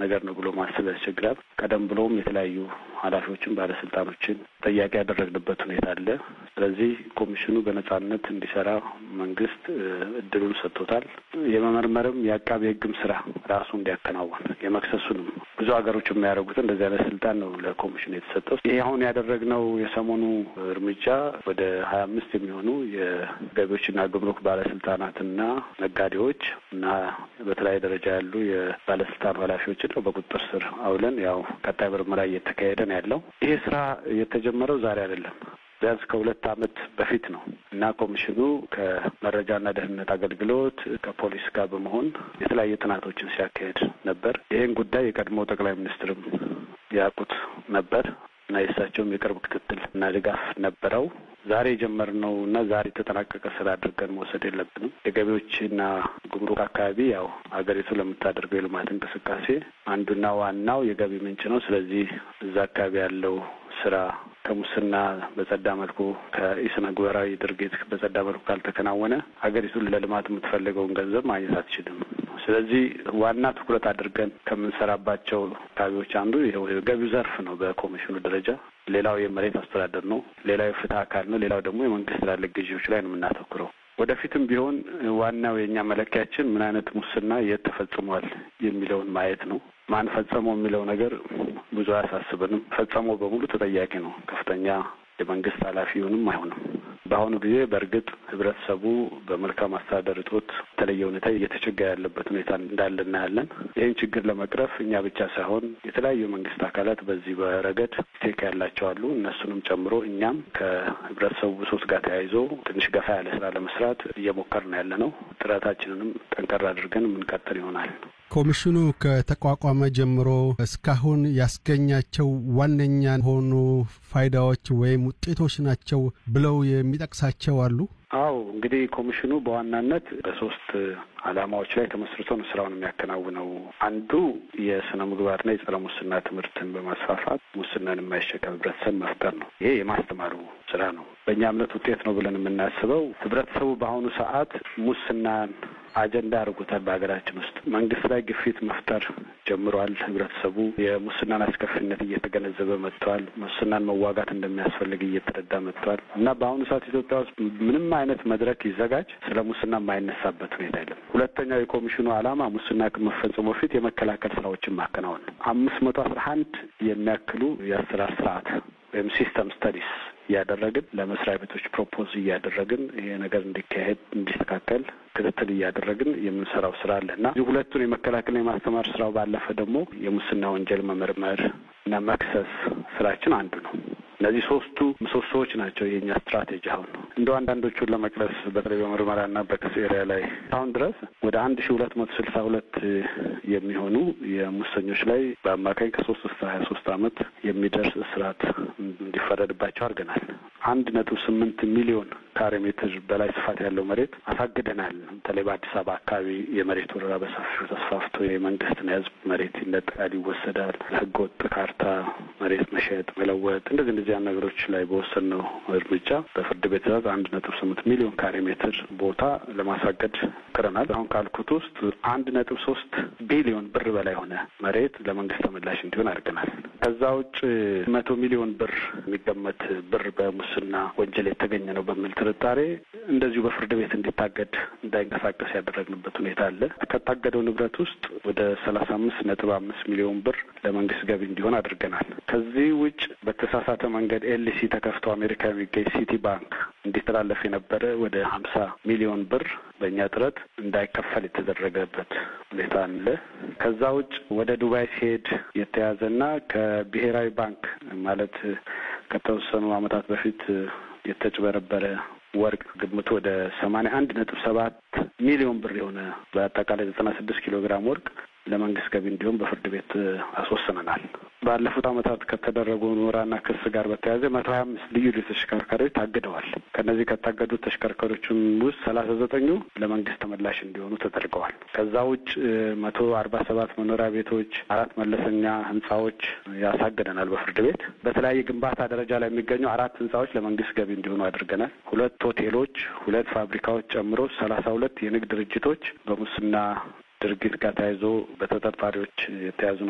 ነገር ነው ብሎ ማሰብ ያስቸግራል። ቀደም ብሎም የተለያዩ ኃላፊዎችን ባለስልጣኖችን ጠያቂ ያደረግንበት ሁኔታ አለ። ስለዚህ ኮሚሽኑ በነጻነት እንዲሰራ መንግስት እድሉን ሰጥቶታል። የመመርመርም የአቃቤ ሕግም ስራ ራሱ እንዲያከናውን የመክሰሱንም ብዙ ሀገሮች የሚያደርጉት እንደዚህ አይነት ስልጣን ነው ለኮሚሽኑ የተሰጠው። ይሄ አሁን ያደረግነው የሰሞኑ እርምጃ ወደ ሀያ አምስት የሚሆኑ የገቢዎችና ጉምሩክ ባለስልጣናትና ነጋዴዎች እና በተለያየ ደረጃ ያሉ የባለስልጣን ኃላፊዎችን ነው በቁጥጥር ስር አውለን ያው ቀጣይ ምርመራ እየተካሄደ ነው ያለው። ይሄ ስራ የተጀመረው ዛሬ አይደለም። ቢያንስ ከሁለት ዓመት በፊት ነው እና ኮሚሽኑ ከመረጃና ደህንነት አገልግሎት ከፖሊስ ጋር በመሆን የተለያየ ጥናቶችን ሲያካሄድ ነበር። ይህን ጉዳይ የቀድሞ ጠቅላይ ሚኒስትርም ያውቁት ነበር እና የእሳቸውም የቅርብ ክትትል እና ድጋፍ ነበረው። ዛሬ የጀመርነው እና ዛሬ የተጠናቀቀ ስራ አድርገን መውሰድ የለብንም። የገቢዎችና ጉምሩክ አካባቢ ያው ሀገሪቱ ለምታደርገው የልማት እንቅስቃሴ አንዱና ዋናው የገቢ ምንጭ ነው። ስለዚህ እዛ አካባቢ ያለው ስራ ከሙስና በጸዳ መልኩ ከኢስነ ምግባራዊ ድርጊት በጸዳ መልኩ ካልተከናወነ ሀገሪቱን ለልማት የምትፈልገውን ገንዘብ ማግኘት አትችልም። ስለዚህ ዋና ትኩረት አድርገን ከምንሰራባቸው አካባቢዎች አንዱ የገቢው ዘርፍ ነው በኮሚሽኑ ደረጃ። ሌላው የመሬት አስተዳደር ነው። ሌላው የፍትህ አካል ነው። ሌላው ደግሞ የመንግስት ትላልቅ ግዢዎች ላይ ነው የምናተኩረው። ወደፊትም ቢሆን ዋናው የእኛ መለኪያችን ምን አይነት ሙስና የት ተፈጽሟል የሚለውን ማየት ነው። ማን ፈጸመው የሚለው ነገር ብዙ አያሳስብንም። ፈጸመው በሙሉ ተጠያቂ ነው። ከፍተኛ የመንግስት ኃላፊ ይሁንም አይሆንም። በአሁኑ ጊዜ በእርግጥ ህብረተሰቡ በመልካም አስተዳደር እጦት በተለየ ሁኔታ እየተቸገረ ያለበት ሁኔታ እንዳለ እናያለን። ይህን ችግር ለመቅረፍ እኛ ብቻ ሳይሆን የተለያዩ የመንግስት አካላት በዚህ በረገድ ስቴክ ያላቸው አሉ። እነሱንም ጨምሮ እኛም ከህብረተሰቡ ብሶት ጋር ተያይዞ ትንሽ ገፋ ያለ ስራ ለመስራት እየሞከርን ያለ ነው። ጥረታችንንም ጠንከር አድርገን የምንቀጥል ይሆናል። ኮሚሽኑ ከተቋቋመ ጀምሮ እስካሁን ያስገኛቸው ዋነኛ የሆኑ ፋይዳዎች ወይም ውጤቶች ናቸው ብለው የሚጠቅሳቸው አሉ? አዎ እንግዲህ ኮሚሽኑ በዋናነት በሶስት ዓላማዎች ላይ ተመስርቶ ነው ስራውን የሚያከናውነው። አንዱ የስነ ምግባርና የጸረ ሙስና ትምህርትን በማስፋፋት ሙስናን የማይሸከም ህብረተሰብ መፍጠር ነው። ይሄ የማስተማሩ ስራ ነው። በእኛ እምነት ውጤት ነው ብለን የምናስበው ህብረተሰቡ በአሁኑ ሰዓት ሙስናን አጀንዳ አድርጎታል። በሀገራችን ውስጥ መንግስት ላይ ግፊት መፍጠር ጀምሯል። ህብረተሰቡ የሙስናን አስከፊነት እየተገነዘበ መጥቷል። ሙስናን መዋጋት እንደሚያስፈልግ እየተረዳ መጥቷል እና በአሁኑ ሰዓት ኢትዮጵያ ውስጥ ምንም አይነት መድረክ ይዘጋጅ ስለ ሙስና የማይነሳበት ሁኔታ የለም። ሁለተኛው የኮሚሽኑ ዓላማ ሙስና ከመፈጸሙ በፊት የመከላከል ስራዎችን ማከናወን ነው። አምስት መቶ አስራ አንድ የሚያክሉ የአሰራር ስርዓት ወይም ሲስተም ስተዲስ እያደረግን ለመስሪያ ቤቶች ፕሮፖዝ እያደረግን ይሄ ነገር እንዲካሄድ እንዲስተካከል ክትትል እያደረግን የምንሰራው ስራ አለ እና እዚህ ሁለቱን የመከላከል የማስተማር ስራው ባለፈ ደግሞ የሙስና ወንጀል መመርመር እና መክሰስ ስራችን አንዱ ነው። እነዚህ ሶስቱ ምሰሶዎች ናቸው የእኛ ስትራቴጂ። አሁን እንደው አንዳንዶቹን ለመቅረስ በተለይ በምርመራና በክስ ኤሪያ ላይ አሁን ድረስ ወደ አንድ ሺ ሁለት መቶ ስልሳ ሁለት የሚሆኑ የሙሰኞች ላይ በአማካኝ ከሶስት እስከ ሀያ ሶስት አመት የሚደርስ እስራት እንዲፈረድባቸው አድርገናል። አንድ ነጥብ ስምንት ሚሊዮን ካሬ ሜትር በላይ ስፋት ያለው መሬት አሳግደናል። በተለይ በአዲስ አበባ አካባቢ የመሬት ወረራ በሰፊው ተስፋፍቶ የመንግስትና የህዝብ መሬት ይነጠቃል፣ ይወሰዳል። ህገ ወጥ ካርታ መሬት መሸጥ፣ መለወጥ እንደዚህ እንደዚህ ነገሮች ላይ በወሰንነው እርምጃ በፍርድ ቤት ትዕዛዝ አንድ ነጥብ ስምንት ሚሊዮን ካሬ ሜትር ቦታ ለማሳገድ ሞክረናል። አሁን ካልኩት ውስጥ አንድ ነጥብ ሶስት ቢሊዮን ብር በላይ ሆነ መሬት ለመንግስት ተመላሽ እንዲሆን አድርገናል። ከዛ ውጭ መቶ ሚሊዮን ብር የሚገመት ብር በሙስና ወንጀል የተገኘ ነው በሚል ጥርጣሬ እንደዚሁ በፍርድ ቤት እንዲታገድ እንዳይንቀሳቀስ ያደረግንበት ሁኔታ አለ። ከታገደው ንብረት ውስጥ ወደ ሰላሳ አምስት ነጥብ አምስት ሚሊዮን ብር ለመንግስት ገቢ እንዲሆን አድርገናል። ከዚህ ውጭ በተሳሳተ መንገድ ኤልሲ ተከፍቶ አሜሪካ የሚገኝ ሲቲ ባንክ እንዲተላለፍ የነበረ ወደ ሀምሳ ሚሊዮን ብር በእኛ ጥረት እንዳይከፈል የተደረገበት ሁኔታ አለ። ከዛ ውጭ ወደ ዱባይ ሲሄድ የተያዘና ከብሔራዊ ባንክ ማለት ከተወሰኑ ዓመታት በፊት የተጭበረበረ ወርቅ ግምቱ ወደ ሰማንያ አንድ ነጥብ ሰባት ሚሊዮን ብር የሆነ በአጠቃላይ ዘጠና ስድስት ኪሎ ግራም ወርቅ ለመንግስት ገቢ እንዲሆን በፍርድ ቤት አስወስነናል። ባለፉት ዓመታት ከተደረጉ ምርመራና ክስ ጋር በተያያዘ መቶ ሀያ አምስት ልዩ ልዩ ተሽከርካሪዎች ታግደዋል። ከእነዚህ ከታገዱት ተሽከርካሪዎችም ውስጥ ሰላሳ ዘጠኙ ለመንግስት ተመላሽ እንዲሆኑ ተደርገዋል። ከዛ ውጭ መቶ አርባ ሰባት መኖሪያ ቤቶች፣ አራት መለሰኛ ህንጻዎች ያሳግደናል በፍርድ ቤት። በተለያየ ግንባታ ደረጃ ላይ የሚገኙ አራት ህንጻዎች ለመንግስት ገቢ እንዲሆኑ አድርገናል። ሁለት ሆቴሎች፣ ሁለት ፋብሪካዎች ጨምሮ ሰላሳ ሁለት የንግድ ድርጅቶች በሙስና ድርጊት ጋር ተያይዞ በተጠርጣሪዎች የተያዙ